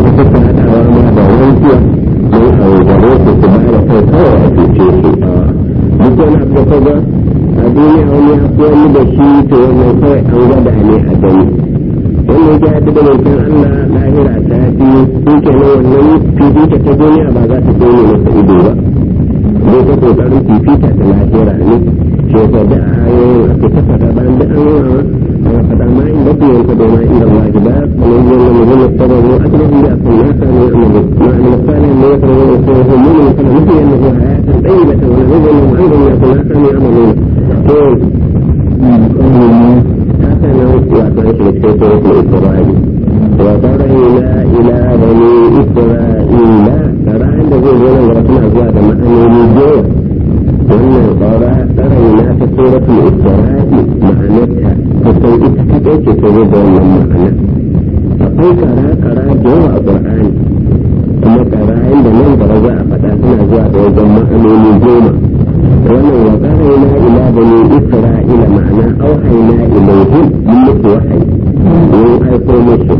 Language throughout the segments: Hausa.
wata suka haɗawa ma da wankiya don a gare su su ba da kai kawai a cuce su duk wani abu da kaga a duniya wani ya fi wani da shi to wannan kawai an gwada ne a gani wannan ya haɗu da wancan Allah lahira ta fi su kenan wannan fifita ta duniya ba za ta tsone masa ido ba zai ta kokarin fifita ta lahira ne ke ta da ayoyin aka ta faɗa bayan da an yawa a faɗa ma in da kuwa ta doma inda Allah ji ba kamar yin wani zama sababu a cikin da kan ya sami amalu ma an misali ne ya fara wani ko ko mun ne kana nufi yana zuwa hayatan ɗaya da ta wani zai zama an gani ya kuma sami amalu to haka nan wato an shiga cikin suratul isra'i wa darayna ila bani isra'ila tarayin da zai zo nan gaba suna zuwa da ma'anoni goma wannan ƙara tsaraina ta suratul isra'i ma'anarta kusan ita kaɗai ce ta zo da wannan ma'ana akwai kara-kara da yawa a ƙur'ani kuma karayen da nan gaba za a faɗa suna zuwa da wajen ma'anoni goma wannan wa tsaraina ila bani isra'ila ma'ana auhaina ilaihim mun musu wahayi mun aiko musu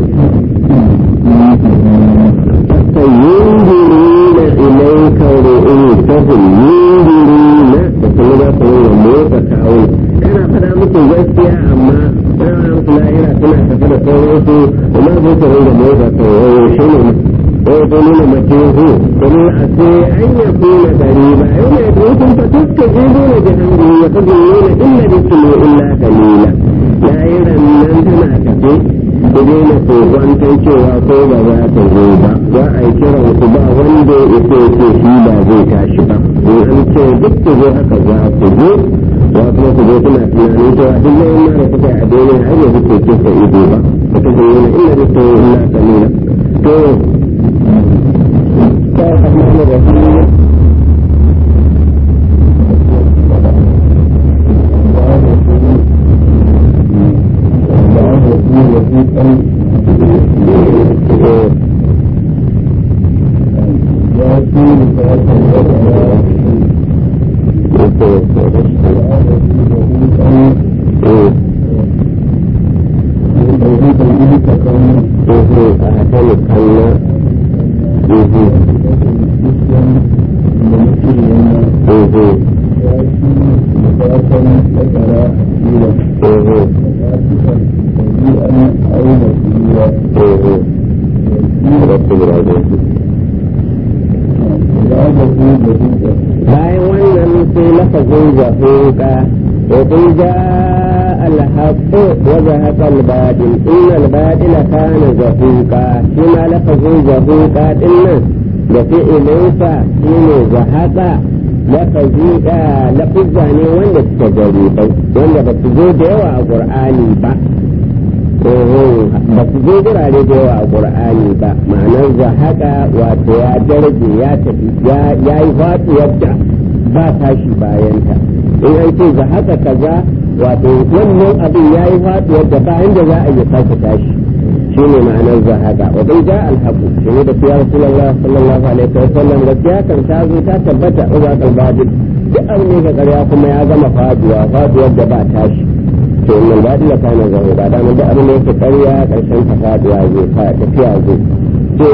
فينظرون إليك رؤوسهم ينظرون فكما ذا سنوى موسى كاون كان فدا muku gaskiya amma kana muku lahira suna tafi da sauransu amma zai ta ringa motsa sauraro shi ne wai ko nuna mace hu kuma a ce an ya kuna gari ba yau mai dukkan fa tukka je dole jahannu ya kaji nuna illa bikimu illa kalila lahiran nan tana tafi ku daina kokwanton cewa ko ba za ta zo ba za a yi kiran ku ba wanda ya ce ce shi ba zai tashi ba in an ce duk ku zo haka za ku zo wa kuma ku zo kuna tunanin cewa duk da yana da kuka a daina har yanzu ke ce ka ido ba ku ta zo yana illa da ta illa kalila to ta rahmanu rahim bayan wannan sai lafazin zahuka وقل جاء الحق وزهق الباطل إن الباطل كان زهوقا كما لفظ زهوقا إن لفعلنسا شين زهق lafazi lafizza ne wanda suka jaribai wanda ba su zo da yawa a ƙur'ani ba ba su zo gurare da yawa a ƙur'ani ba ma'anar zahaka wato ya darje ya tafi ya yi faɗuwar da ba tashi bayanta in an ce za haka kaza wato wannan abin ya yi faɗuwar da ba inda za a yi sake tashi shi ne ma'anar za haka wa bai ja alhaku shi ne da fiya rasulullah sallallahu alaihi wa sallam gaskiya kan ta zo ta tabbata a zaƙal badin duk abin ne ga ƙarya kuma ya gama faduwa faduwar da ba tashi to innal badin ka na zaho ba da mun da abin da yake ƙarya ƙarshen ta faduwa zai tafiya zai to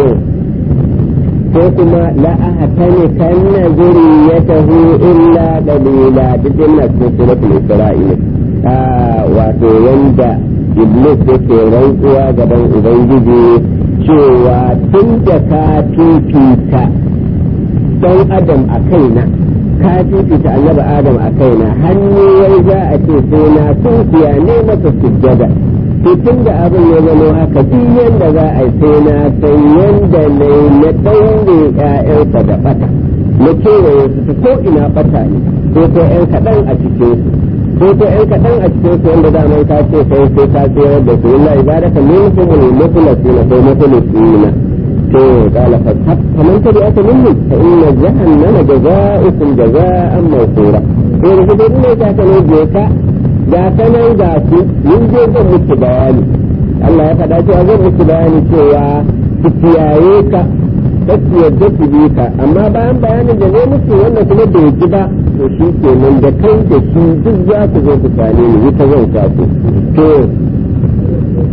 ko kuma la ahatani kanna zuriyatahu illa dalila dukkan na cikin suratul isra'il wato wanda iblis yake rantsuwa gaban ubangiji cewa tun da ka fifita dan adam a kaina ka fifita annabi adam a kaina hannu wai za a ce sai na tunkiya ne masa sujjada to tun da abin ya zama haka duk yanda za a yi sai na san yanda ne na ɗaure ƴaƴansa da ɓata na kewaye su ta ko ina ɓata ne ko ko ƴan kaɗan a cikin su ko ko ƴan kaɗan a cikin su wanda daman ka ce sai sai ka tsayar da su illa ibadaka minhum al-mukhlasina ko mukhlasina to qala fa faman tabi'aka minhum fa inna jahannama jazaa'ukum jazaa'an mawfura to da duk ne ka ne je ka ga sanan ga su yin je zan muku bayani Allah ya faɗa cewa zan muku bayani cewa su kiyaye ka kasu yadda su bi ka amma bayan bayanin da ne musu wannan kuma bai ji ba to shi kenan da kai da shi duk za ku zo ku same ni ita zan sa ku to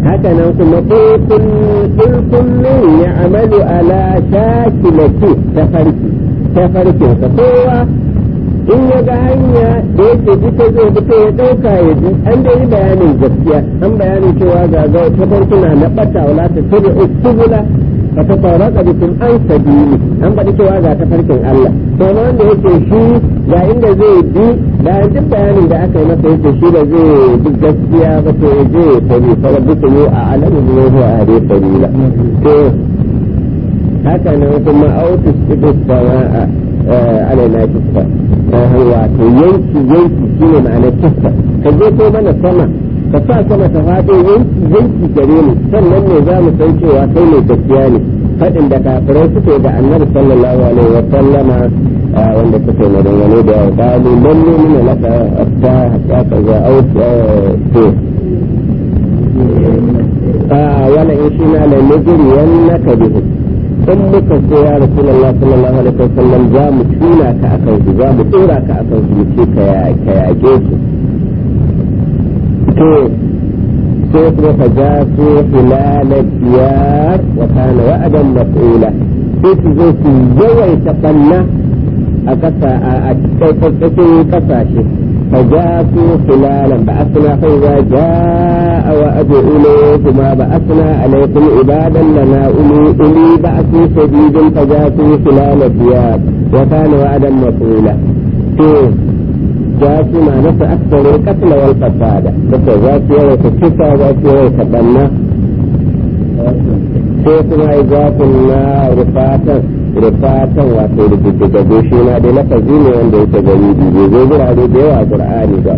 haka nan kuma kullum ya amalu ala shakilati tafarki tafarkinsa kowa in ya ga hanya da yake ita zai fito ya ɗauka ya bi an da yi bayanin gaskiya an bayanin cewa ga ga tafarkuna na ɓata wala ta tabi usubula ka ta fara ka bikin an sabili an faɗi cewa ga tafarkin Allah to na wanda yake shi ga inda zai bi bayan duk bayanin da aka yi masa yake shi da zai bi gaskiya ba to ya je ya tabi fara bisa yi a alamin ne zuwa a dai sabila to haka nan kuma autus ibis sama'a alaina kista wato yanki yanki shine ma'anar kista ka je ko mana sama ka sa sama ta faɗo yanki yanki gare mu sannan ne za mu san cewa kai ne gaskiya ne faɗin da kafirai suke da annabi sallallahu alaihi wa sallama wanda suke maganganu da yawa kalu man ne mina laka ta hatta ka za au to wala in shi na la nujri yannaka bihi in muka so ya rasulullah sallallahu alaihi wa sallam za mu tuna ka akan su za mu tsora ka akan su mu ce ka yaƙe su to sai kuma fa ja su hilala diyar wa kana wa'adan mas'ula sai su zo su yawaita banna a kasa a cikin kasashe fa ja su hilalan ba asna fa za ja'a wa adu ilayhima ba asna alaykum ibadan lana uli uli ba'su shadidin fa ja su hilala diyar wa kana wa'adan mas'ula to جاءت ما نفع أكثر القتل والفساد فكذا ذات يوم كسا ذات يوم كبنا سيكون إذات النار رفاتا رفاتا واتو لجدد دوشينا دي لفظين وانده يتجريدي دي زوجر علي ديوا قرآني دا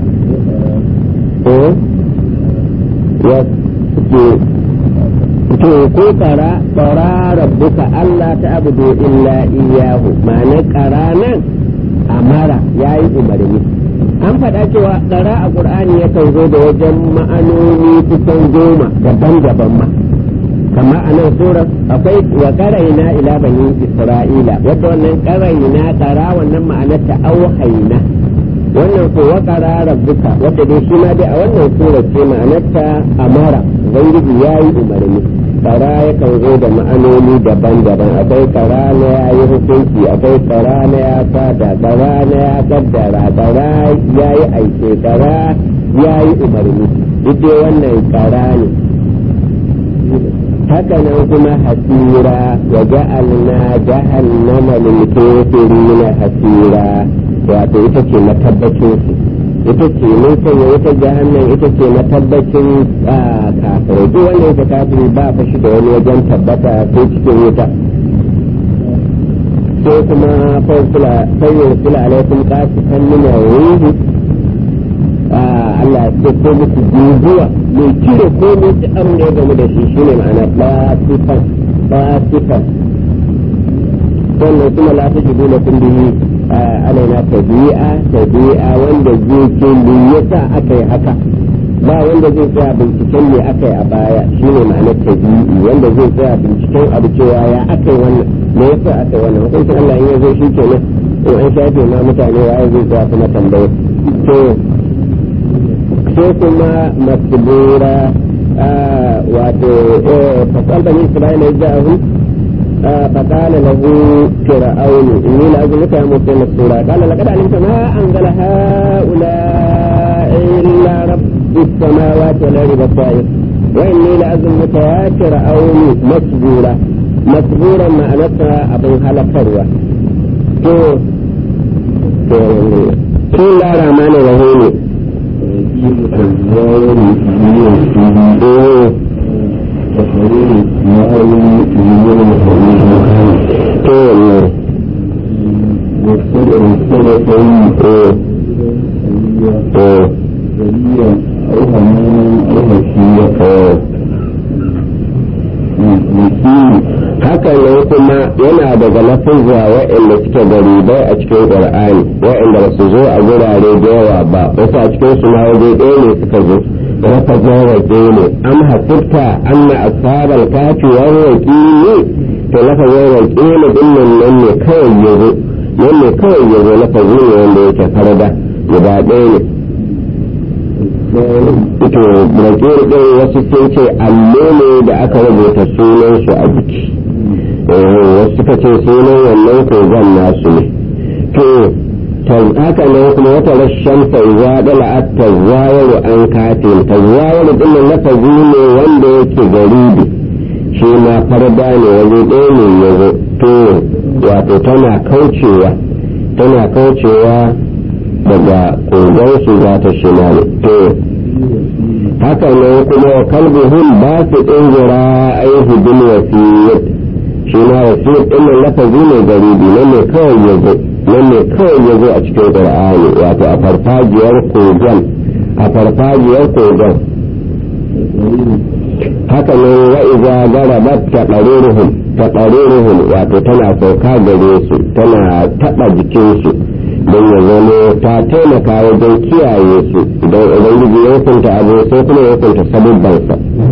to ko kara kara rabbuka Allah ta abudu illa iyahu ma'ana kara nan amara ya yi umarni an faɗa cewa ɗara a ƙur'ani yakan zo da wajen ma'anoni kusan goma daban-daban ma kama a nan sura akwai wa ƙaraina ila bani isra'ila wadda wannan ƙaraina ɗara wannan ma'anar ta auhaina wannan ko wa ƙara rabbuka wadda dai shi ma dai a wannan sura ce ma'anar ta amara ubangiji ya yi umarni kara yakan zo da ma'anoni daban-daban akwai kara na ya yi hukunci akwai kara na ya fada kara na ya kaddara kara ya yi aike kara ya yi umarni duk wannan kara ne haka nan kuma hasira wa ja'alna jahannama lil kafirina hasira wato ita ce matabbacin su ita ce mun sanya wata jahannan ita ce matabbacin kafirai duk wanda yake kafiri ba fa shi da wani wajen tabbata ko cikin wuta sai kuma fayyar kula alaikum kasu kan nuna ruhu Allah ya ko muku guguwa mai cire ko mai ci abin da ya gamu da shi shine ma'ana fasifan fasifan sannan kuma la ta jibu na kundihi alaina tabi'a tabi'a wanda zai ce me yasa aka yi haka ba wanda zai tsaya binciken me aka yi a baya shine ma'anar tabi'i wanda zai tsaya binciken abu cewa ya aka yi wannan me yasa aka yi wannan hukuncin Allah in ya zo shi kenan in an shafe ma mutane waye zai tsaya kuma tambaye to sai kuma masbura wato fasal bani isra'ila ya ja'ahu فقال له فرعون إني لأظنك يا موسى مسرورا قال لقد علمت ما أنزل هؤلاء إلا رب السماوات والأرض بصائر وإني لأظنك يا فرعون مسرورا مسرورا ما أنت أبو هلا فروة بسم الله الرحمن الرحيم haka nan kuma yana daga lafizza wa'anda suke garibai a cikin qur'ani wa'anda ba su zo a gurare da yawa ba wasu a cikin su ma waje ɗaya ne suka zo rafazin waje ne am hasibta anna ashabal kafi wal waqili to lafazin waqili din nan nan ne kawai yazo nan ne kawai yazo lafazin ne wanda yake farda guda ɗaya ne to brakir ɗin wasu sun ce allo ne da aka rubuta sunan su a jiki wasu suka ce sunan wannan kogon nasu ne to haka nan kuma wata rashin faiza dala at tazawaru an katin tazawaru din nan lafazi ne wanda yake garibi shi ma farda ne waje ɗaya ne ya zo to wato tana kaucewa tana kaucewa daga kogon su za ta shimali to haka nan kuma wa kalbuhun ba su ɗin zira aihu bin wasiyat shi ma wasiyat ɗin nan lafazi ne garibi nan ne kawai ya zo nan ne kawai ya zo a cikin qur'ani wato a farfajiyar kogon a farfajiyar kogon haka ne wa iza garabat taqaruruhum taqaruruhum wato tana sauka gare su tana taba jikin su don ya zama ta taimaka wajen kiyaye su idan ubangiji ya hukunta abu sai kuma ya hukunta sabubbansa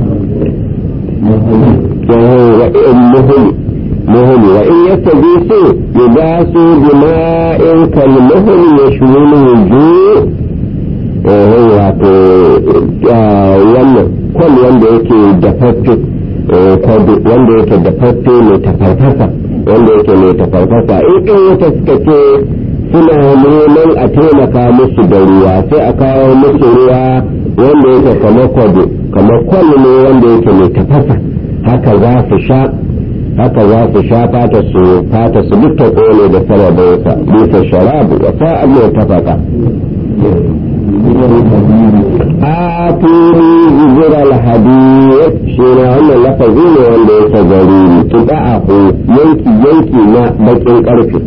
muhuli muhuli wa in yastajisu yugasu bima'in kal muhli yashmulu wujuh wato wannan kwal wanda yake dafaffe wanda yake dafaffe mai tafarfasa wanda yake mai tafarfasa in ɗin wata suka ce suna neman a taimaka musu da ruwa sai a kawo musu ruwa wanda yake kamar kwado kamar kwal ne wanda yake mai tafasa haka za su sha haka za su sha fata su fata su duk ta kone da sababinsa bisa sharabu wa sa'ad mai tafasa atuni zira alhadiyat shi ne wannan lafazi ne wanda yake gari tuba a yanki yanki na bakin karfe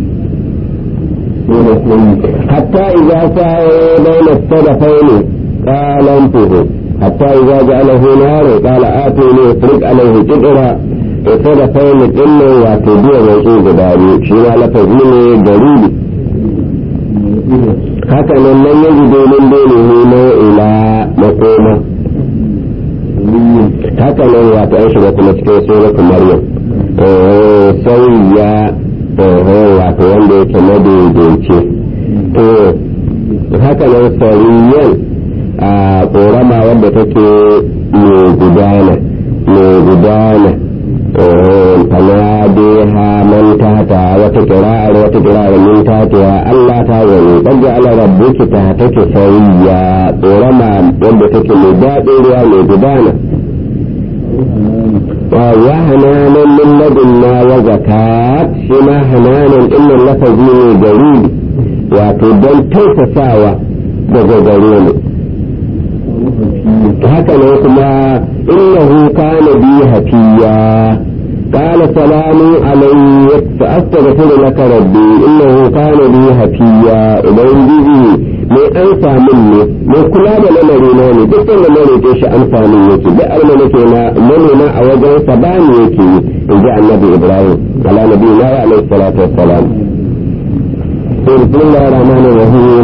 hatta idza sa'a bayna sadafaini qala anfuhu hatta idza ja'alahu naru qala atuni ifrik alayhi qidra sadafaini dinnan wato biya mai guda biyu shi ne lafazi ne gari haka nan nan yanzu domin dole na ila makoma haka nan wato an shiga kuma cikin suratu maryam sai ya wato wanda yake madaidaice to haka nan sariyan a korama wadda take mai gudana mai gudana فناديها من تحتها وتقراء وتقراء من تحتها ألا تعوني قد جعل ربك تحتك سويا ورمى ودتك مداد يعني بدانا وهنانا من لدنا وزكاة شما هنانا إن اللفظ جليل وتدن توسساوا بغزرين هكذا كما إنه كان بي هكيا قال سلام عليك فأستغفر لك ربي إنه كان بي هكيا إذن بيجي mai ansa min ne mai kula da lamarina ne duk wanda na roƙe shi amsa min yake duk abin da nake na manoma a wajen sa ba ni yake yi in ji annabi ibrahim ala nabi na wa alaihi salatu wassalam bismillahir rahmanir rahim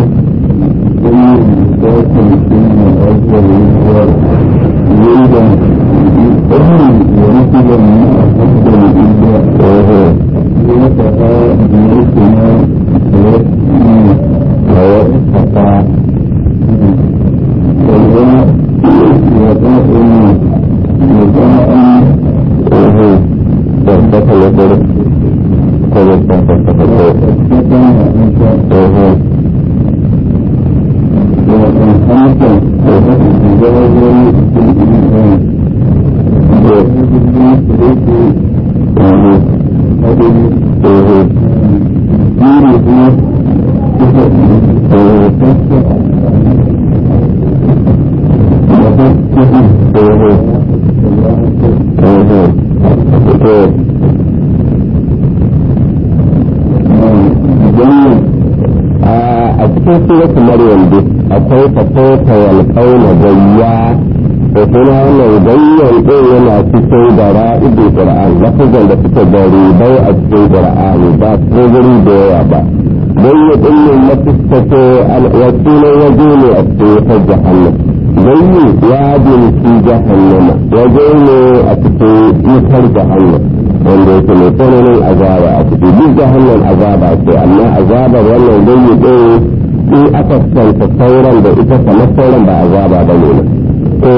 cikin suratu maryam dai akwai fasota wal qauna gayya da kuma wannan gayyan din yana cikin da ra'idul qur'an lafazan da suke da ribai a cikin qur'ani ba su guri da yawa ba gayya din ne na fuskato alwakilin waje ne a cikin ta jahannam gayyi ya binci jahannama waje ne a cikin ikar jahannam wanda yake mai tsananin azaba a ciki duk jahannam azaba ce amma azabar wannan gayyi din in aka kwanta sauran da ita kamar sauran ba azaba ba ne to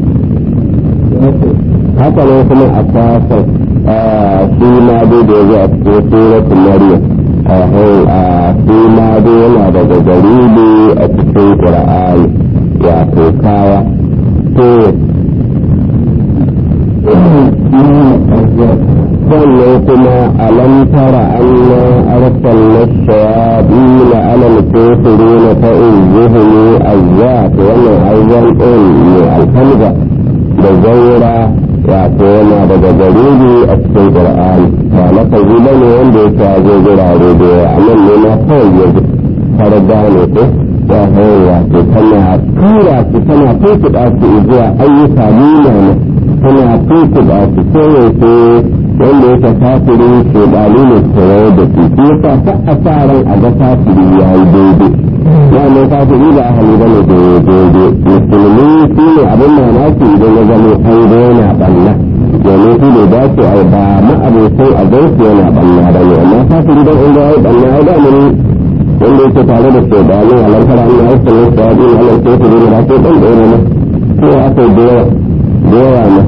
haka ne kuma a kasar shi ma dai da ya a cikin suratul maryam a shi ma dai yana daga garibi a cikin qur'ani wato kaya to sannan kuma alam tara anna arsalna shayatin ala al-kafirin fa uzhum azza to wannan azzan din ne alhamza da zaura wato yana daga garibi a cikin qur'ani ba na kaji ba ne wanda yake a zo gurare da yawa a nan ne ma kawai ya ji har gane ko ya hau wato tana tura su tana tuntuɗa su zuwa ayyuka nuna ne tana tuntuɗa su koyaushe wanda yake kafiri ke ɗali ne kewaye da su shi yasa ta a sa ran a ga kafiri ya yi daidai ya ne kafiri ba a hali ba ne daidai musulmi shi ne abin mamaki idan ya zama an ga yana ɓanna domin shi ne dace a ba ma'abokai a gansu yana ɓanna ba ne amma kafiri don an ga ya yi ɓanna ya ga mun wanda yake tare da shaidanu a lantara an yi aikin wasu ya ɗin halar kafiri ne ba sai ɗan ɗaya ne ko aka yi da yawa da yawa ne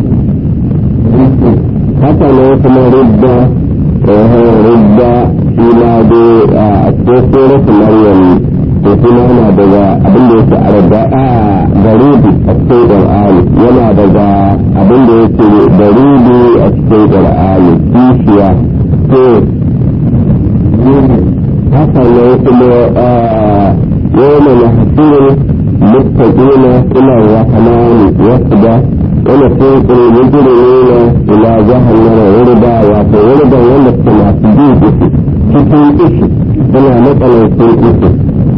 haka ne kuma ridda ridda shi ma dai a cikin suratu maryam to kuma yana daga abin da yake a radda a garibi a cikin qur'ani yana daga abin da yake garibi a cikin qur'ani kishiya to haka ne kuma yawma nahsuru muttaqina ila rahmani wasda ونسوق المجرمين إلى جهنم وردا وفي وردا ونسك ما تجيب cikin ishi suna matsalar sun ishi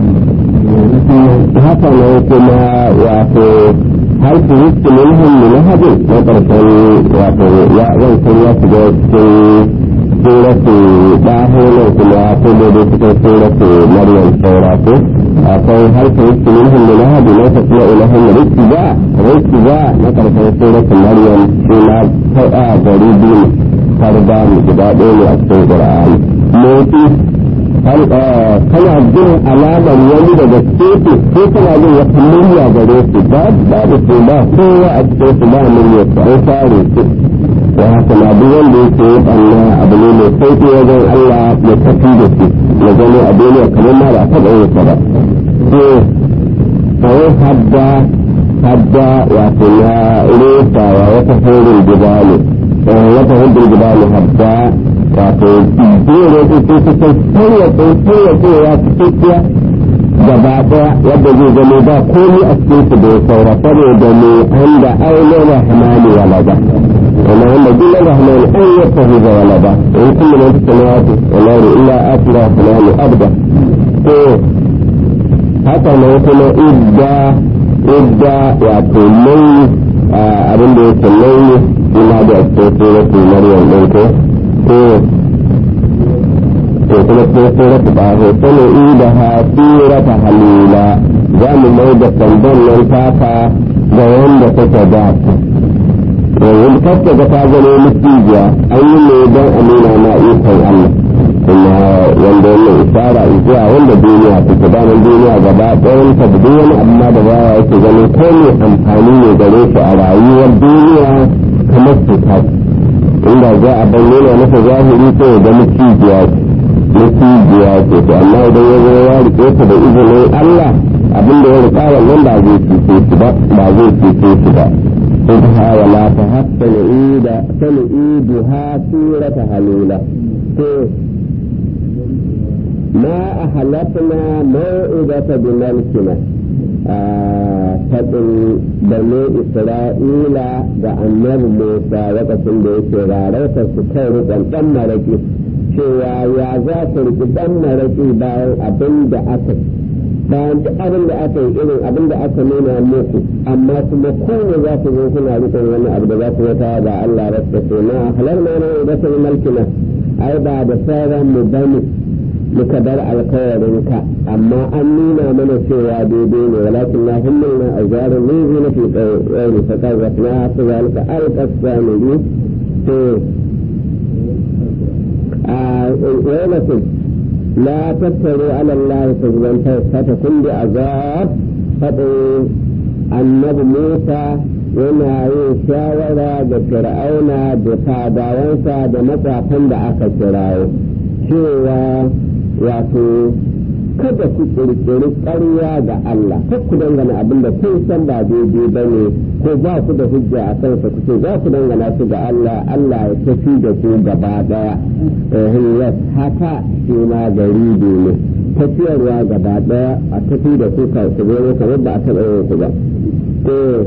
haka ne kuma wato har su yi min hannu na hajji na ƙarshen wato ya zan sun ya shiga cikin suratu ɗahonan kuma kuma da cikin suratu maryam saura ko akwai harkar yake min hindu na hadu na tafiya ila hindu rikki ba rikki ba na karfin suratul maryam shi na faɗa gari biyu farda mu guda ɗaya ne a cikin qur'ani motsi kana jin alamar wani daga teku ko kana jin wata murya gare su ba ba da su ba kowa a cikin su ba murya su an fare su da haka na duk wanda yake yi ɓanna abu ne mai sauƙi wajen Allah mai tafi da su na gani a duniya kamar ma ba a taɓa yin sa ba ko kawai hadda hadda wato na resawa wata horin gidane wata horin gidane hadda wato jere su su su sun sayyace sayyace ya ci cikkiya gaba daya yadda zai zama ba komi a cikin su da ya saura saboda ne an da aure rahmani walada وما هم دين الرحمن أن يتخذ ولدا وإن كل من في السماوات والأرض إلا آتي الرحمن أبدا haka ne kuma idda idda wato nauyi abin da yake nauyi ina da cikin suratul maryam ɗin ko ko to kuma cikin suratul baho sani ida ha surata halila za mu mai da sandan nan taka ga wanda take da ta yanzu kasta ga ta gano mutijiya an yi ne don a nuna ma ikon Allah kuma wanda wannan isara zuwa wanda duniya take daman duniya gaba ɗayan ta da wani amma da baya yake ganin ko ne amfani ne gare shi a rayuwar duniya kamar su ta inda za a bayyana masa zahiri ko ya ga mutijiya mutijiya ce to amma idan ya zo ya rike ta da izinin Allah abin da ya rika wannan ba zai cuce shi ba ba zai cuce shi ba خذها ولا تهب سنعيد سنعيدها سورة هلولة ما أحلفنا موعظة بملكنا faɗin bane Isra'ila da annabi Musa lokacin da yake rarauta su kai rikon ɗan maraƙi cewa ya za su riƙi ɗan maraƙi bayan abin da aka bayan duk abin da aka yi irin abin da aka nuna muku amma kuma kowane za ku zo kuna rikon wani abu da za ku wata da Allah rasta ce na halar ma na da sun malkina ai ba da sauran mu bane muka bar alkawarin ka amma an nuna mana cewa daidai ne walakin na himmilna a jarin rizi na fi tsaye fa kawai na su zalika alƙasa ne to a wani لا تفتروا على الله كذبا فتكون بعذاب فقل النبي موسى yana yin shawara da fir'auna da fadawansa da matsafan da aka kirawo cewa wato kada ku kirkiri ƙarya ga Allah kar ku dangana abin da kun san ba daidai ba ne ko ba ku da hujja a kansa ku ce za ku dangana su ga Allah Allah ya tafi da ku gaba daya eh haka shi ma gari ne tafiyarwa gaba daya a tafi da ku ka ku zo kamar ba a taɓa yin ku ba eh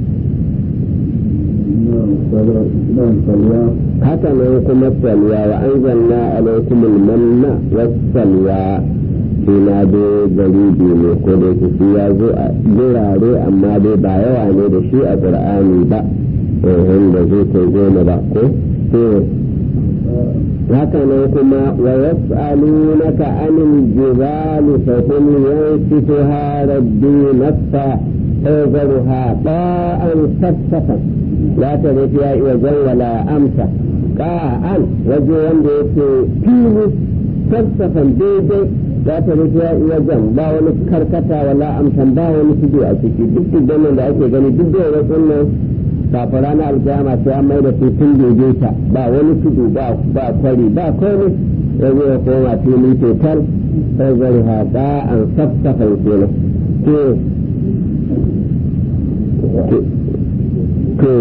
haka nan kuma salwa wa anzalna alaikumul manna was salwa suna dai gari ne ko da yake shi ya zo a birare amma dai ba yawa ne da shi a qur'ani ba eh da zai kai goma ba ko to haka nan kuma wa yas'alunaka anil jibali fa qul yansifuha rabbi nasfa فيذرها طاء صفصفا لا ترى فيها وجه ولا أمسا قاء وجه وندي فيه صفصفا ديدي za ta rufe wajen ba wani karkata wala amsan ba wani tudu a ciki duk tudanin da ake gani duk da wasu nan kafin ranar alkiyama sai an mai da su tun ta ba wani tudu ba ba kwari ba komai ya zo ya koma fili total sai zai haɗa an safsafan kenan to to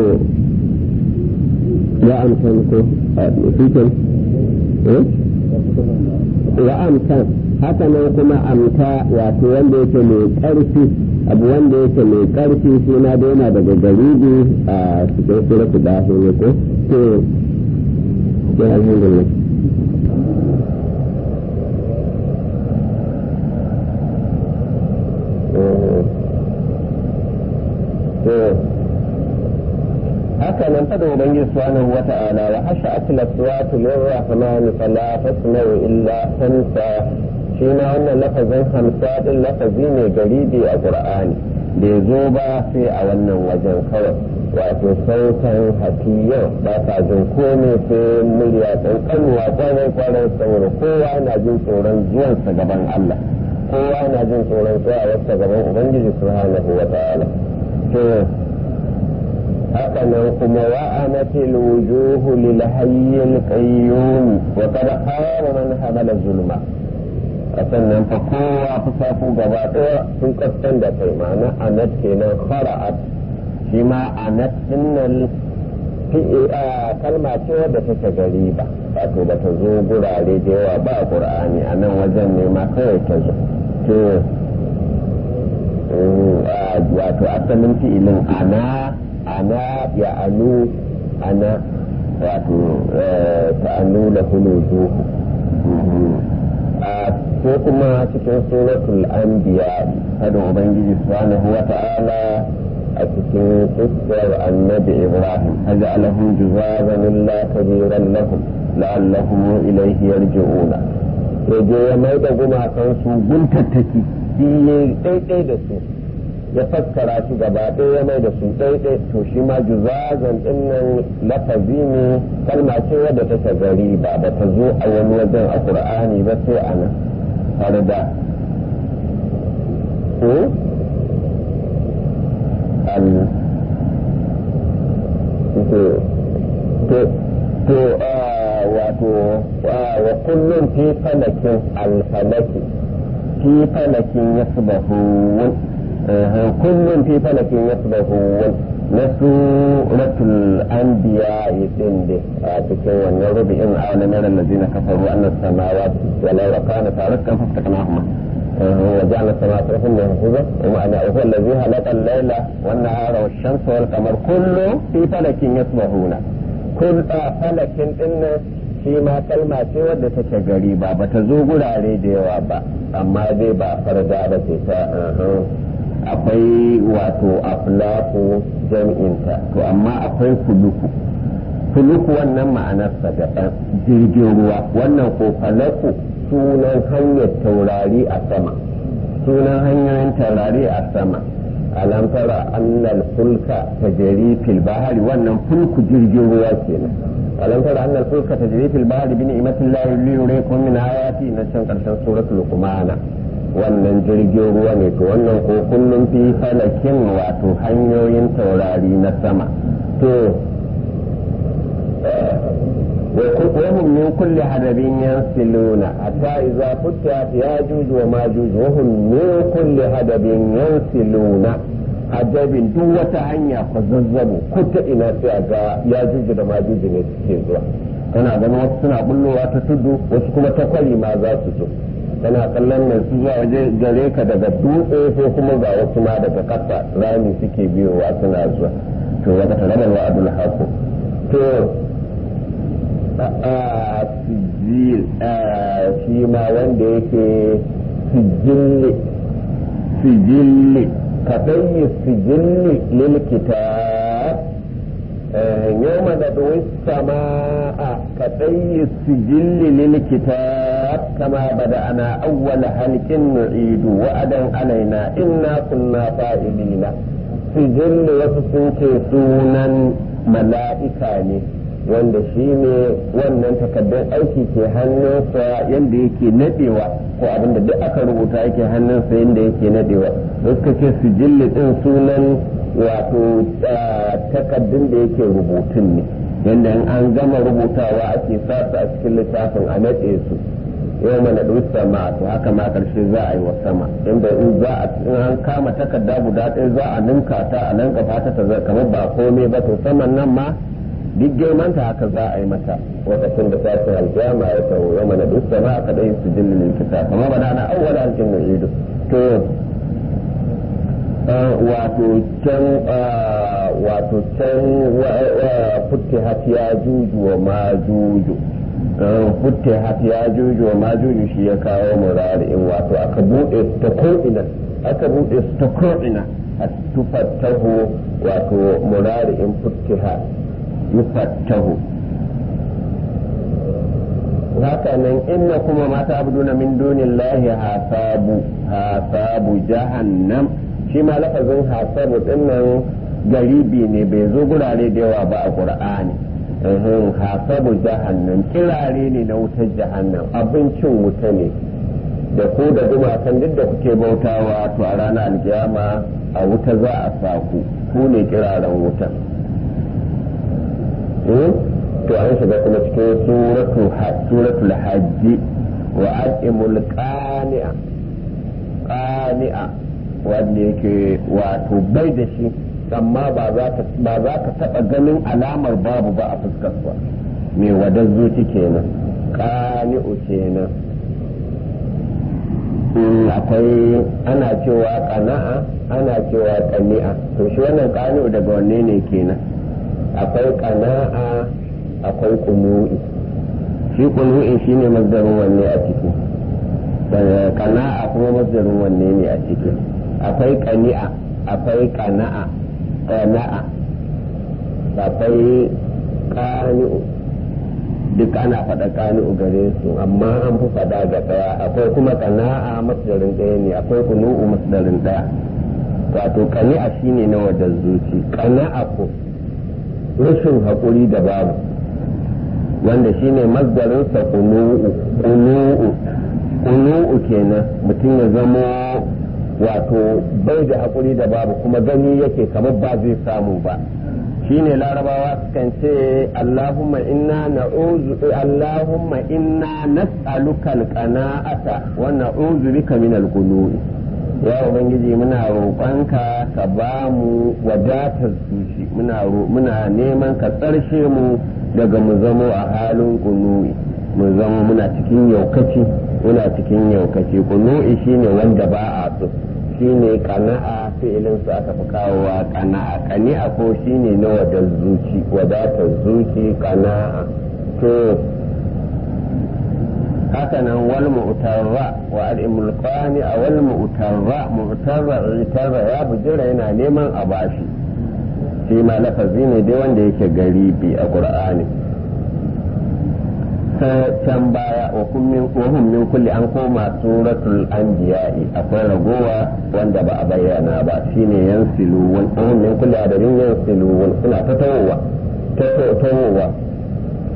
ya amsan ko a cikin wa amsan haka nan kuma amta wato wanda yake mai ƙarfi abu wanda yake mai ƙarfi shi na da yana daga garibi a cikin suratu dahi ne ko to sai alhamdulillah haka nan fada ubangiji subhanahu wa ta'ala wa hasha atla suwatu lirrahmani fala tasma'u illa hamsa shi na wannan lafazin hamsa din lafazi ne garibi a qur'ani bai zo ba sai a wannan wajen kawai wato sautan hafiya ba sa jin komai sai murya kankanuwa kwarai kwarai saboda kowa na jin tsoron zuwansa gaban Allah kowa na jin tsoron tsayawarsa gaban ubangiji subhanahu wa ta'ala to haka nan kuma wa'anatil wujuhu lil hayyil qayyum wa qad khaba man hamala zulma sannan fa kowa fusafu gaba daya sun kaskan da kai ma'ana anat kenan khara'at shi ma anat dinnal kalma ce wadda take gariba wato ba ta zo gurare da yawa ba qur'ani a nan wajen ne ma kawai ta zo to wato asalin fi'ilin ana ana ya anu ana wato ta'annu da huludu ko kuma cikin suratul anbiya kada ubangiji subhanahu wa ta'ala a cikin kissar annabi ibrahim haja alahum juzazan illa kabiran lahum la'allahum ilayhi yarji'una sai je ya mai da gumakan su guntattaki shi ne daidai da su ya fassara shi gaba ɗaya ya mai da su ɗaiɗai to shi ma juzazan ɗin nan lafazi ne kalma ce wadda ta gari ba ba ta zo a wani wajen a ƙur'ani ba sai a nan har da to wato wa kullum fi falakin alfalaki fi falakin yasbahun كل في فلك يسبحون نسورة الأنبياء يتند تكون ربع أعلى من الذين كفروا أن السماوات ولو كانت رتقا فافتقناهما وجعل السماوات رفعا محفوظا ومعنى هو الذي خلق الليل والنهار والشمس والقمر كل في فلك يسبحون كل فلك إن shi ma kalma ce wadda take gari ba ba ta zo gurare da yawa ba amma dai ba farda ba ce ta akwai wato aflaku jam'inta to amma akwai fuluku fuluku wannan ma'anarsa daban jirgin ruwa wannan ko falaku sunan hanyar taurari a sama sunan hanyoyin taurari a sama alam tara annal fulka tajri fil bahari wannan fulku jirgin ruwa kenan alam tara anna al-fulka tajri fil bahri bi ni'matillahi li yuriikum min ayati na can karshen suratul luqman wannan jirgin ruwa ne to wannan ko kullum fi falakin wato hanyoyin taurari na sama to وهم من كل حدب ينسلون حتى إذا فتحت ياجوج وماجوج وهم من كل حدب ينسلون حدب duk wata hanya ku zazzabu ko ta ina sai a ga yajuju da majuju ne suke zuwa kana ganin wasu suna bullowa ta tudu wasu kuma ta kwari ma za su zo kana kallon mai su zuwa waje gare ka daga dutse ko kuma ga wasu ma daga kasa rami suke biyowa suna zuwa to wata tarabar wa'adul haku to sijil shi ma wanda yake sijilli sijilli kaɗan yi sijilli lil kitab يوم ندعو السماء كطي السجل للكتاب كما بدأنا أول خلق نعيد وعدا علينا إنا كنا فاعلين سجل وسسنك سونا ملائكة wanda shi ne wannan takardar aiki ke hannunsa yadda yake nadewa ko abinda duk aka rubuta yake hannunsa yadda yake nadewa da suka ce sijilli din sunan wato takardun da yake rubutun ne yadda in an gama rubutawa ake sa su a cikin littafin a nade su yau mana sama to haka ma karshe za a yi wa sama inda in za a in an kama takarda guda ɗaya za a ninka ta a nan kafa ta ta kamar ba komai ba to saman nan ma duk girmanta haka za a yi mata lokacin da tashin aljama ya taho ya mana duk sama aka dai su jillin likita kamar ba na awwal alkin nu'idu to wato can wato can futtihat ya juju wa ma juju futtihat ya juju wa ma juju shi ya kawo murari'in wato aka bude ta ko'ina aka bude su ta ko'ina a tufattahu wato murari'in futtihat yufattahu haka nan inna kuma mata abduna min dunillahi hasabu hasabu jahannam shi ma lafazin hasabu dinnan garibi ne bai zo gurare da yawa ba a qur'ani hasabu jahannam kirare ne na wutar jahannam abincin wuta ne da ku da gumakan duk da kuke bautawa to a ranar aljama a wuta za a sa ku ku ne kiraren wutan to an shiga kuma cikin suratul hajji wa aqimul qani'a qani'a wanda yake wato bai da shi amma ba za ka ba za ka taba ganin alamar babu ba a fuskar sa me wadar zuci kenan qani'u kenan akwai ana cewa qana'a ana cewa qani'a to shi wannan qani'u daga wanne ne kenan akwai kana'a akwai kunu'i shi kunu'i shine mazdarin wanne a ciki kana'a kuma mazdarin wanne ne a ciki akwai kani'a akwai kana'a kana'a akwai kani'u duk ana faɗa kani'u gare su amma an fi faɗa ga ɗaya akwai kuma kana'a masdarin ɗaya ne akwai kunu'u masdarin ɗaya wato kani'a shine na wadda zuci kana'a ko rashin haƙuri da babu wanda shine mazdarinsa kunu'u kunu'u kunu'u kenan mutum ya zamo wato bai da haƙuri da babu kuma gani yake kamar ba zai samu ba shine larabawa sukan ce allahumma inna na'uzu allahumma inna nas'aluka alqana'ata wa na'uzu bika min al-qulu'i ya ubangiji muna roƙonka ka ba mu wadatar zuci muna neman ka tsarshe mu daga mu zamo a halin kunu'i mu zama muna cikin yaukaci muna cikin yaukaci kunu'i shine wanda ba a so shine kana'a fi'ilin su aka fi kawowa kana'a kani'a ko shine na wadar zuci wadatar zuci kana'a to haka nan wal mu'tarra wa al-imul qani wal mu'tarra mu'tarra itarra ya bujira yana neman a bashi shi ma lafazi ne dai wanda yake garibi a qur'ani can baya wa hum min kulli an koma suratul anbiya'i akwai ragowa wanda ba a bayyana ba shine yansilu wa hum min kulli adadin yansilu suna ta tawowa ta tawowa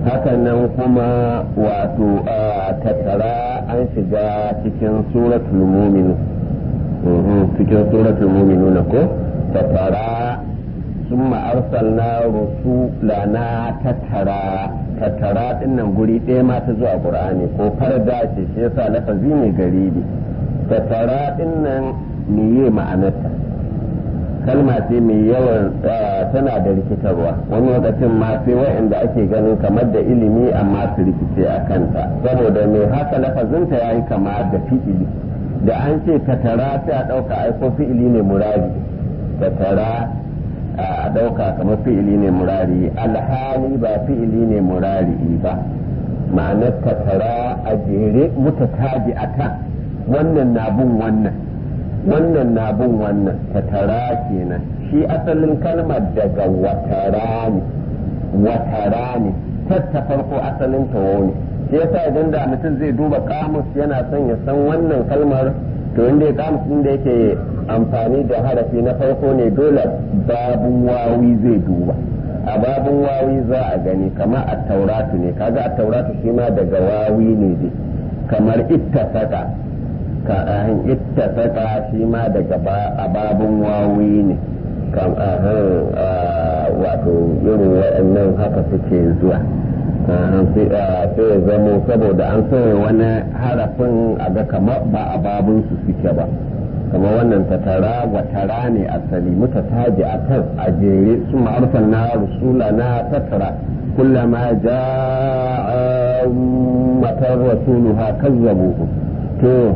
hakanan kuma wato tattara an shiga cikin suratul mu'minu cikin suratul mu'minu na ko tattara sun arsalna rusulana tattara tattara dinnan guri ɗaya ma ta zuwa qur'ani ko farda ce shi yasa lafazi ne garibi tattara dinnan meye ma'anarta kalma ce mai yawan tana da rikitarwa wani lokacin ma sai wa'anda ake ganin kamar da ilimi amma su rikice a kanta saboda mai haka lafazinta ya yi kama da fi'ili da an ce tattara sai a ɗauka aiko fi'ili ne murari tattara a ɗauka kamar fi'ili ne murari alhali ba fi'ili ne murari ba ma'anar tattara a jere mutatabi a kan wannan na bin wannan wannan na bin wannan tattara kenan shi asalin kalmar daga watara ne watara ne tatta farko asalin tawo ne shi yasa idan da mutum zai duba kamus yana son ya san wannan kalmar to inda ya kamus inda yake amfani da harafi na farko ne dole babun wawi zai duba a babun wawi za a gani kamar a tauratu ne kaga a tauratu shi ma daga wawi ne dai kamar ittasaka ka ahin ittasaka shi ma daga a babun wawi ne kam wato irin waɗannan haka suke zuwa sai ya zamo saboda an sauya wani harafin a ga kamar ba a babunsu suke ba kamar wannan tatara wa tara ne asali muka taji a kan a jere su ma'arfan na rusula na tattara kullama ja'a matar rasuluha kazzabuhu to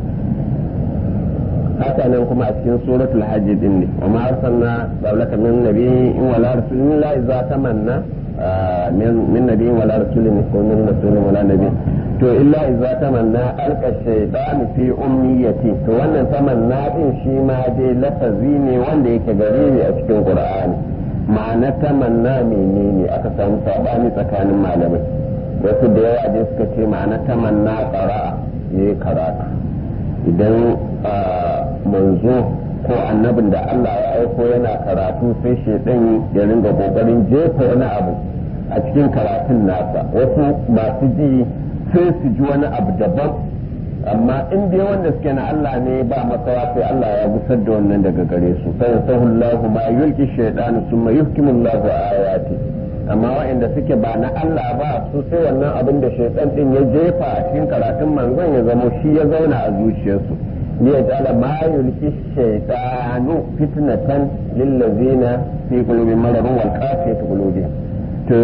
haka nan kuma a cikin suratul hajj din ne wa ma arsalna qablaka min nabiyyin wala rasulin illa idza tamanna min nabiyyin wala rasulin ko min rasulin wala nabiyyin to illa idza tamanna alqa shaytan fi ummiyati to wannan tamanna din shi ma dai lafazi ne wanda yake gare ni a cikin qur'ani ma'ana tamanna menene aka samu sabani tsakanin malamai wasu da yawa dai suka ce ma'ana tamanna qara'a yayi karatu idan manzo ko annabin da Allah ya aiko yana karatu sai shaidan ya ringa kokarin jefa wani abu a cikin karatun nasa wasu masu ji sai su ji wani abu daban amma in dai wanda suke na Allah ne ba makawa sai Allah ya gusar da wannan daga gare su sai sahullahu ma yulki shaytanu summa yuhkimullahu ayati amma waɗanda suke ba na Allah ba su sai wannan abin da shaitan din ya jefa a cikin karatun manzon ya zama shi ya zauna a zuciyarsu ne ya ta'ala ma yulki shaitanu fitnatan lillazina fi qulubihim maradun wal qasiyati qulubihim to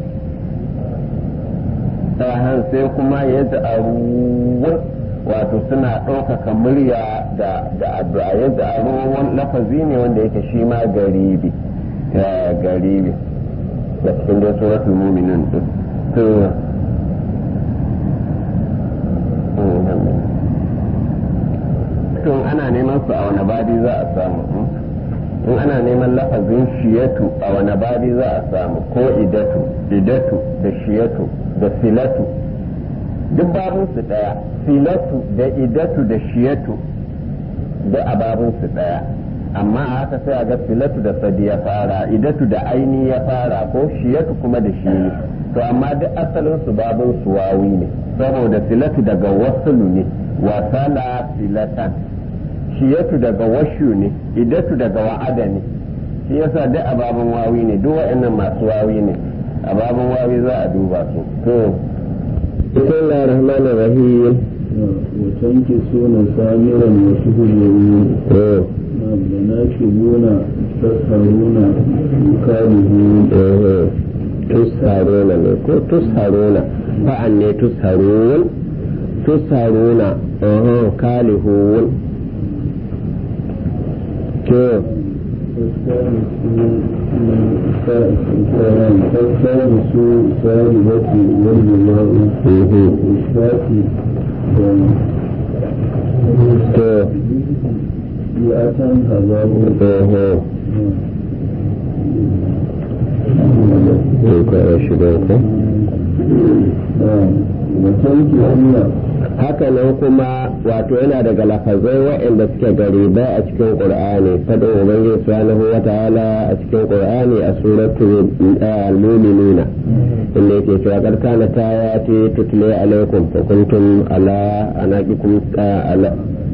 sahan sai kuma ya ta'arun wato suna ɗaukaka murya da da addu'a ya ta'arun lafazi ne wanda yake shi ma garibi garibi da cikin dai suratul mu'minun din to tun ana neman su a wani badi za a samu in ana neman lafazin shiyatu a wani badi za a samu ko idatu idatu da shiyatu da filatu duk babun su daya filatu da idatu da shiyatu da a babun su daya amma a haka sai a ga filatu da sadi ya fara idatu da aini ya fara ko shiyatu kuma da shi to amma duk asalin su babun su wawi ne saboda filatu daga wasulu ne wasala filatan shiyatu daga washu ne idatu daga wa'ada ne shi yasa duk a babun wawi ne duk wa'annan masu wawi ne a babun wawi za a duba su to bismillahir rahmanir rahim وتنكسون سامرا وتهجرون مناكبون تسهرون كارهون tusharuna ne ko tusharuna fa'an ne tusharun tusharuna kalihun to فالثالث سالبة والجماع والشافي to مئة هزار ko shiga ko وتنكحون haka nan kuma wato yana daga lafazai waɗanda suke garibai a cikin qur'ani fadin ubangiji subhanahu wa ta'ala a cikin qur'ani a suratul al-mu'minuna inda yake cewa kar kana ta ya ce tutle alaikum fa kuntum ala anaqikum ala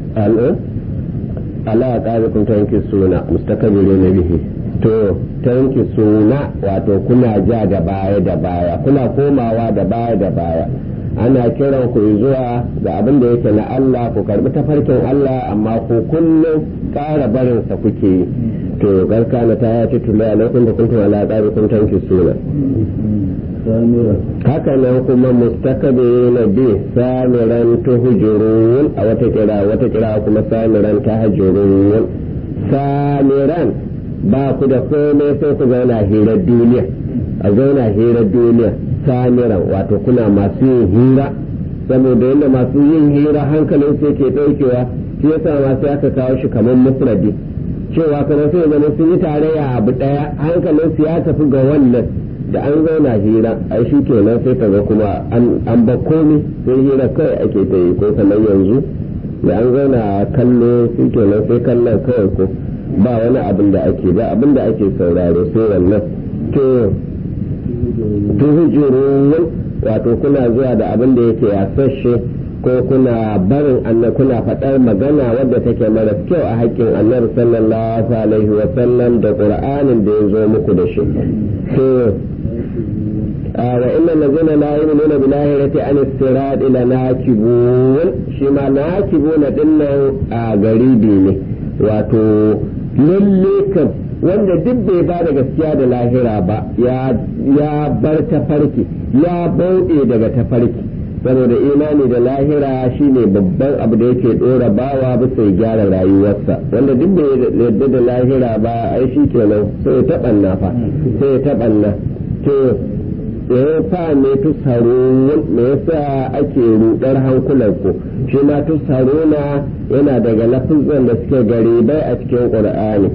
ala qabikum tankisuna mustakbiruna bihi to tankisuna wato kuna ja da baya da baya kuna komawa da baya da baya ana kiran ku zuwa ga abin da yake na Allah ku karbi tafarkin Allah amma ku kullum ƙara barin sa kuke yi to garka na ta yace tula alaikum da kuntum ala qabikum tankisuna haka nan kuma mustakabirina bi samiran tuhjurun a wata kira wata kira kuma samiran tahjurun samiran ba ku da komai sai ku zauna hirar duniya a zauna hirar duniya samiran wato kuna masu yin hira saboda yadda masu yin hira hankalin sai ke ɗaukewa shi yasa ma sai aka kawo shi kamar mufradi cewa kamar sai zama sun yi tarayya abu ɗaya hankalin su ya tafi ga wannan da an zauna hira ai shi kenan sai ka ga kuma an ba komi sai hira kawai ake ta yi ko kamar yanzu da an zauna kallo shi kenan sai kallon kawai ko ba wani abin da ake ba abin da ake sauraro sai wannan to tuhujurun wato kuna zuwa da abin da yake yasashe ko kuna barin annabi kuna faɗar magana wadda take mara kyau a haƙƙin annabi sallallahu alaihi wa sallam da qur'anin da ya zo muku da shi to wa inna allazina la yu'minuna bil akhirati an istirad ila nakibun shi ma nakibun dinnan a garibi ne wato lalle kam wanda duk bai ba da gaskiya da lahira ba ya bar tafarki ya bauɗe daga tafarki saboda imani da lahira shine babban abu da yake ɗora bawa bisa ya gyara rayuwarsa wanda duk bai yarda da lahira ba ai shi kenan sai ya taɓanna fa sai ya taɓanna to ya sa ne tusarun me yasa ake rudar hankulan ku shi ma tusaruna yana daga lafizan da suke garibai a cikin qur'ani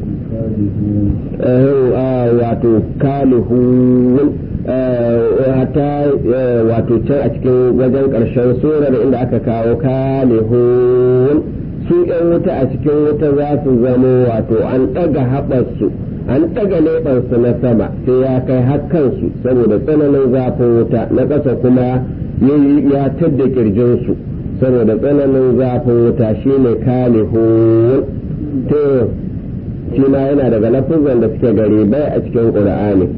wato kalihun hata wato can a cikin wajen ƙarshen surar inda aka kawo kalihun su yan wuta a cikin wuta za su zamo wato an ɗaga haɓarsu an ɗaga leɓarsu na sama sai ya kai hakkansu saboda tsananin zafin wuta na ƙasa kuma ya tadda ƙirjinsu saboda tsananin zafin wuta shine kalihun to shi ma yana daga lafizan da suke gari bai a cikin ƙur'ani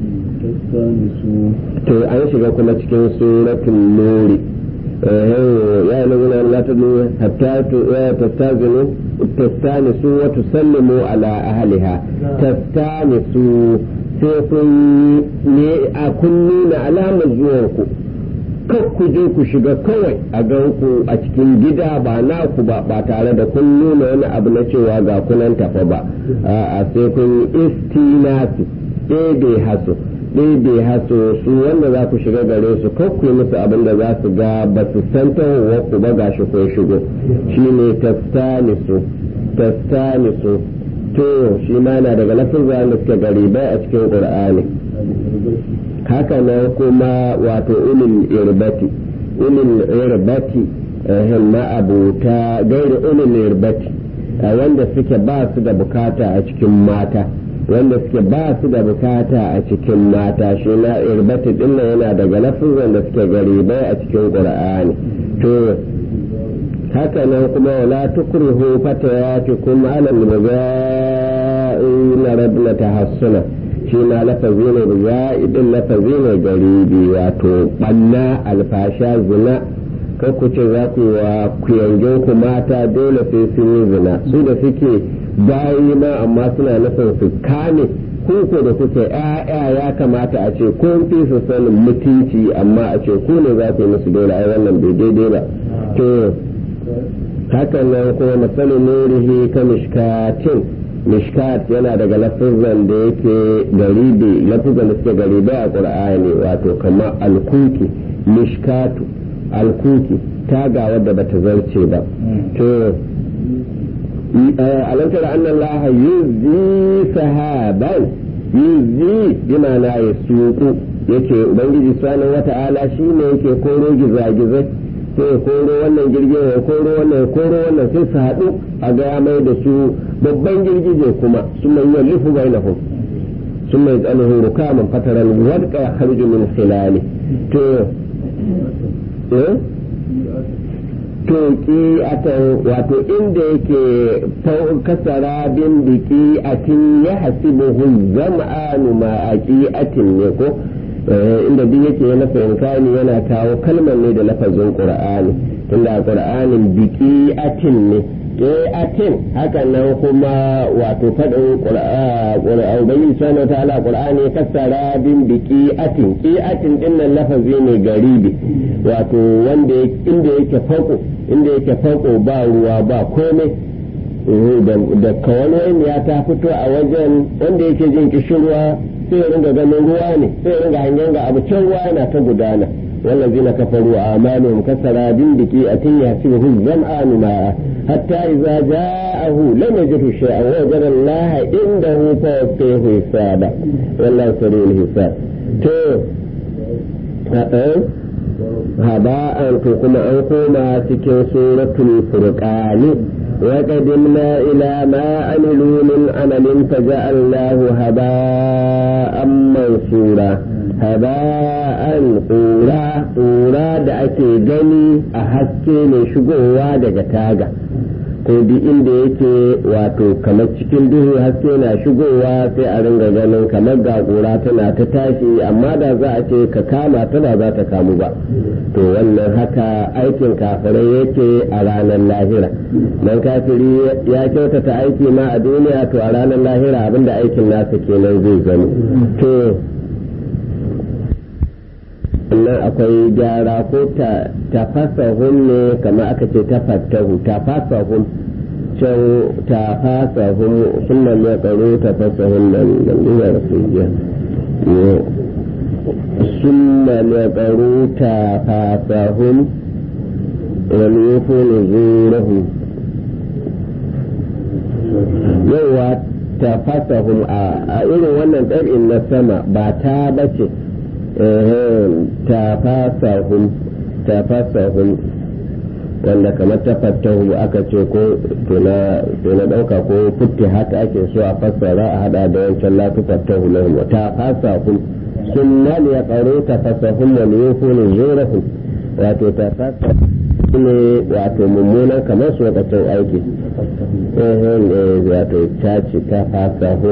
to an shiga kuma cikin suratul nuri ya yi nuna la ta hatta tastazinu tastanisu wa tusallimu ala ahliha tastanisu sai kun ne a kun nuna alamar zuwanku kar ku je ku shiga kawai a gan ku a cikin gida ba naku ba ba tare da kun nuna wani abu na cewa ga kunan tafa ba a sai kun istinasi ɗebe haso ɗebe haso su wanda za ku shiga gare su kar ku yi musu abin da za su ga ba su san tawowa ku ba gashi ko shigo shine tastanisu tastanisu to shi ma yana daga lafin da suke garibai a cikin qur'ani haka nan kuma wato ulil irbati ulil irbati ma abuta gairi ulil irbati wanda suke ba su da bukata a cikin mata wanda suke ba su da bukata a cikin mata shi na irbati din yana daga lafizan da suke garibai a cikin qur'ani to haka nan kuma wala tukrihu fatayatikum ala al-muza'in rabna tahassuna shi ma lafazi ne da za'idin lafazi ne garibi wato banna alfasha zina kan ku ce za ku wa kuyangin ku mata dole sai sun yi zina su da suke bayi ma amma suna nufin su kame ko da kuke ya'ya ya kamata a ce kun fi su sanin mutunci amma a ce ku ne za ku yi musu dole ai wannan bai daidai ba to hakan nan kuma masalin nurihi ka mishkatin mishkat yana daga lafizan da yake garibi lafizan da suke garibi a qur'ani wato kamar alkuki mishkatu alkuki taga wadda bata zarce ba to alam tara anna allaha yuzi sahaban yuzi bima la yasuqu yake ubangiji subhanahu wata'ala shine yake koro gizagizai sai ya koro wannan girgije ya koro wannan ya koro wannan sai su haɗu a ga ya mai da su babban girgije kuma sun mai yi lufu bai na sun mai tsanuhu rukaman fataran wadka ya harju min khilali to eh to atan wato inda yake kasara bin biki atin ya hasibuhu zam'anu ma aqiatin ne ko inda duk yake na fahimtani yana kawo kalmar ne da lafazin qur'ani tunda qur'anin biki atin ne atin haka nan kuma wato faɗin qur'an bayin sanar ta ala qur'ani kasara bin biki atin ki atin din nan lafazi ne garibi wato wanda inda yake fako inda yake fako ba ruwa ba komai da kawani ya ta fito a wajen wanda yake jin kishirwa sai ya ringa ganin ruwa ne sai ya ringa hangen ga abu can ruwa yana ta gudana والذين كفروا أعمالهم كسراب بكيئة يحسبه الظمآن ماء حتى إذا جاءه لم يجده شيئا ووجد الله عنده فوفيه حسابا والله سريع الحساب تو هباء كما أنكما سكن سورة الفرقان وقدمنا إلى ما عملوا من عمل فجعلناه هباء منصورا haba'an ƙura ƙura da ake gani a haske mai shigowa daga taga ko duk inda yake wato kamar cikin duhu haske na shigowa sai a ringa ganin kamar ga ƙura tana ta tashi amma da za a ce ka kama ta ba za ta kamu ba to wannan haka aikin kafirai yake a ranar lahira dan kafiri ya kyautata aiki ma a duniya to a ranar lahira abinda aikin nasa kenan zai zama to nan akwai gyara ko tafasahun ne kamar aka ce tafattahu tafasahun can tafasahun sunan ya tsaro tafasahun nan da nuna rasuliya sunan ya tsaro tafasahun wani yufo ne zurahu yawa tafasahun a irin wannan ɗar'in na sama ba ta bace tafasahun tafasahun wanda kamar tafattahu aka ce ko to na dauka ko futti haka ake so a fassara a hada da wancan la tufattahu lahum wa tafasahun sunna ne ya karo tafasahun wa yufunu zurahum wato tafasahun ne wato mummunan kamar su lokacin aiki wato caci tafasahun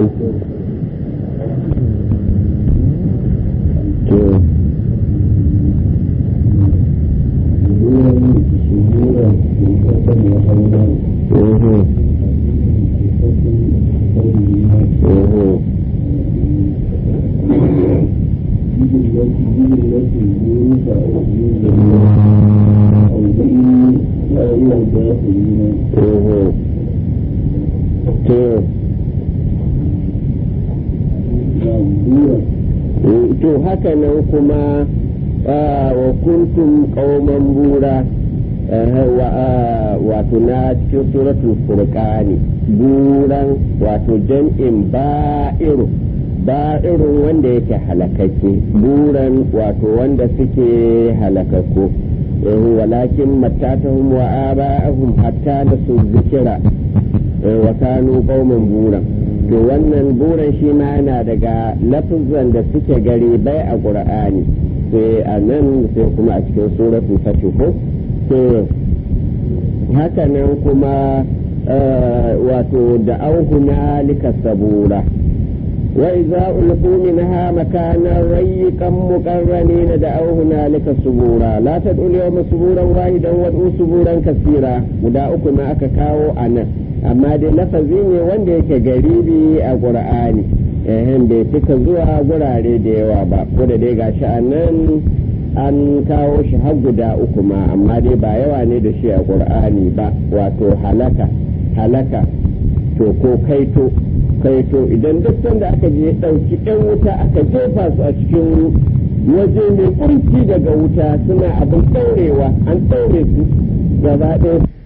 to haka nan kuma wa kuntum qauman bura wato na cikin suratul furqani buran wato jam'in ba'iru ba'irun wanda yake halakakke buran wato wanda suke halakakku walakin mattatahum wa aba'ahum hatta nasu zikira wa kanu qauman buran to wannan buran shi ma yana daga lafizan da suke gari bai a ƙur'ani sai a nan sai kuma a cikin suratul fatih ko to haka nan kuma wato da auhuna lika sabura wa idza ulqu minha makanan rayyikan muqarranina da auhuna lika subura la tad'u yawma suburan wahidan wad'u suburan kasira guda uku ma aka kawo a nan amma dai lafazi ne wanda yake garibi a ƙur'ani ehem bai cika zuwa gurare da yawa ba ko da dai gashi a nan an kawo shi har guda uku ma amma dai ba yawa ne da shi a ƙur'ani ba wato halaka halaka to ko kaito kaito idan duk sanda aka je ɗauki ɗan wuta aka jefa su a cikin waje mai kunci daga wuta suna abin ɗaurewa an ɗaure su gaba ɗaya